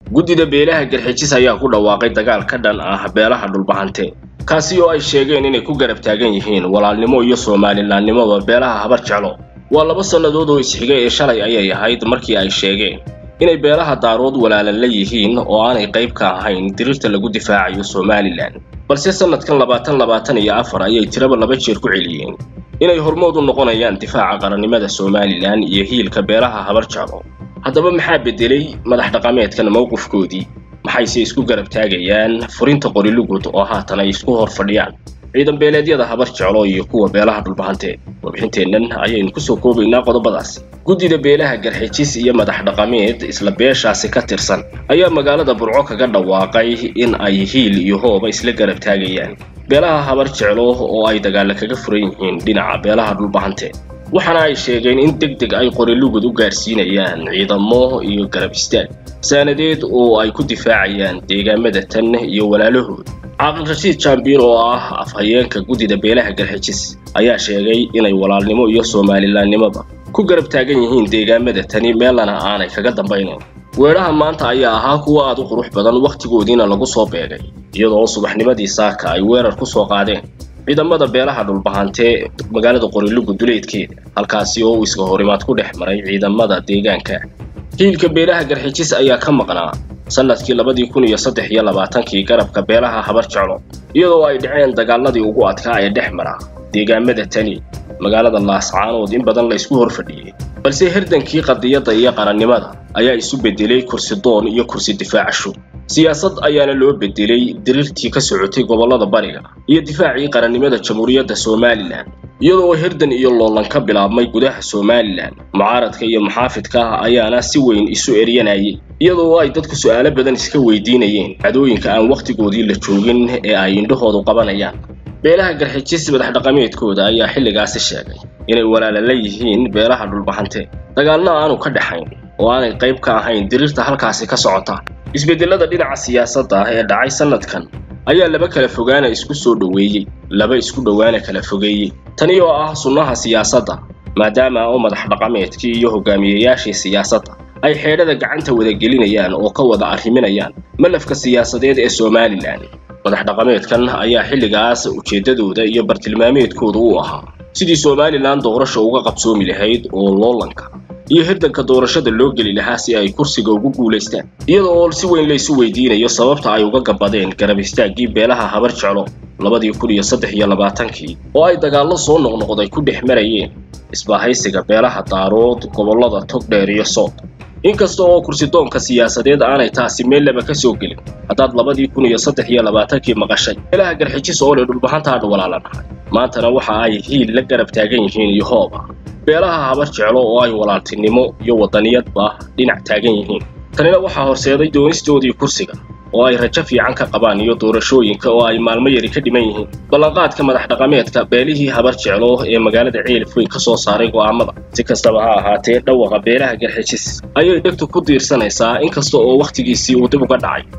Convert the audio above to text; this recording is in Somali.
guddida beelaha garxijis ayaa ku dhawaaqay dagaal ka dhan ah beelaha dhulbahante kaasi oo ay sheegeen inay ku garab taagan yihiin walaalnimo iyo soomalilaannimoba beelaha habar jeclo waa laba sannadood oo isxigay ee shalay ayay ahayd markii ay sheegeen inay beelaha daarood walaalan la yihiin oo aanay qayb ka ahayn dirirta lagu difaacayo somalilan balse sannadkan labaatan labaatan iyo afar ayay tiraba laba jeer ku celiyeen inay hormood u noqonayaan difaaca qarannimada somalilan iyo hiilka beelaha habar jeclo haddaba maxaa beddelay madax dhaqameedkan mowqifkoodii maxayse isku garab taagayaan furinta qorilugud oo haatan ay isku hor fadhiyaan ciidan beeleedyada habar jeclo iyo kuwa beelaha dhulbahante warbixinteennan ayaynu kusoo koobaynaa qodobadaasi guddida beelaha garxijis iyo madax dhaqameed isla beeshaasi ka tirsan ayaa magaalada burco kaga dhawaaqay in ay hiil iyo hooba isla garab taagayaan beelaha habar jeclo oo ay dagaalla kaga furan yihiin dhinaca beelaha dhulbahante waxaana ay sheegeen in deg deg ay qorilugud u gaarsiinayaan ciidamo iyo garab istaag saanadeed oo ay ku difaacayaan deegaamada tan iyo walaalahood caaqil rashiid jambiin oo ah afhayeenka guddida beelaha garxijis ayaa sheegay inay walaalnimo iyo soomalilaannimoba ku garab taagan yihiin deegaamada tani meelana aanay kaga dambaynayn weedhaha maanta ayaa ahaa kuwa aad u qurux badan wakhtigoodiina lagu soo beegay iyadoo subaxnimadii saaka ay weerar ku soo qaadeen ciidamada beelaha dhulbahante magaalada qorilugud duleedkeeda halkaasi oo uu iska horimaad ku dhex maray ciidamada deegaanka hiilka beelaha garxijis ayaa ka maqnaa sannadkii labadii kun iyo saddex iyo labaatankii garabka beelaha habar jeclo iyadoo ay dhaceen dagaaladii ugu adkaa ee dhex mara deegaamada tani magaalada laascaanood in badan la isku hor fadhiyey balse herdankii qadiyadda iyo qarannimada ayaa isu beddelay kursi doon iyo kursi difaacasho siyaasad ayaana loo beddelay diriirtii ka socotay gobollada bariga iyo difaacii qarannimada jamhuuriyadda somalilan iyadoo herdan iyo loolan ka bilaabmay gudaha somalilan mucaaradka iyo muxaafidka ayaana si weyn isu eryanayay iyadoo ay dadku su'aalo badan iska weydiinayeen cadooyinka aan wakhtigoodii la joogin ee ay indhahoodu qabanayaan beelaha garxijis madax dhaqameedkooda ayaa xilligaasi sheegay inay walaala la yihiin beelaha dhulbahante dagaalna aanu ka dhexayn oo aanay qayb ka ahayn diriirta halkaasi ka socota isbeddelada dhinaca siyaasadda ah ee dhacay sannadkan ayaa laba kala fogaana isku soo dhoweeyey laba isku dhowaana kala fogeeyey tani oo ah sunnaha siyaasadda maadaama oo madax dhaqameedkii iyo hogaamiyeyaashii siyaasadda ay xeedhada gacanta wada gelinayaan oo ka wada arriminayaan malafka siyaasadeed ee somalilan madax dhaqameedkan ayaa xilligaas ujeeddadooda iyo bartilmaameedkooda u ahaa sidii somalilan doorasha uga qabsoomi lahayd oo loolanka iyo hirdanka doorashada loo geli lahaa si ay kursiga ugu guulaystaan iyada oo si weyn laysu weydiinayo sababta ay uga gabadeen garab istaaggii beelaha habar jeclo labadii kun iyo saddex iyo labaatankii oo ay dagaallo soo noqnoqday ku dhex marayeen isbahaysiga beelaha daarood gobollada togdheer iyo sood inkasta oo kursidoonka siyaasadeed aanay taasi meel laba ka soo gelin haddaad labadii kun iyo saddex iyo labaatankii maqashay beelaha garxijis oo leh dhulbahantaadha walaalanahay maantana waxa ay hiil la garab taagan yihiin iyo hooba beelaha habar jeclo oo ay walaaltinimo iyo waddaniyadba dhinac taagan yihiin tanina waxaa horseeday doonistoodii kursiga oo ay rajo fiican ka qabaan iyo doorashooyinka oo ay maalmo yari ka dhiman yihiin ballanqaadka madax dhaqameedka beelihii habar jeclo ee magaalada ceelif weyn ka soo saaray go'aamada si kastaba ha ahaatee dhawaqa beelaha garxijis ayay dhegtu ku diirsanaysaa inkasta oo wakhtigiisii uu dib uga dhacay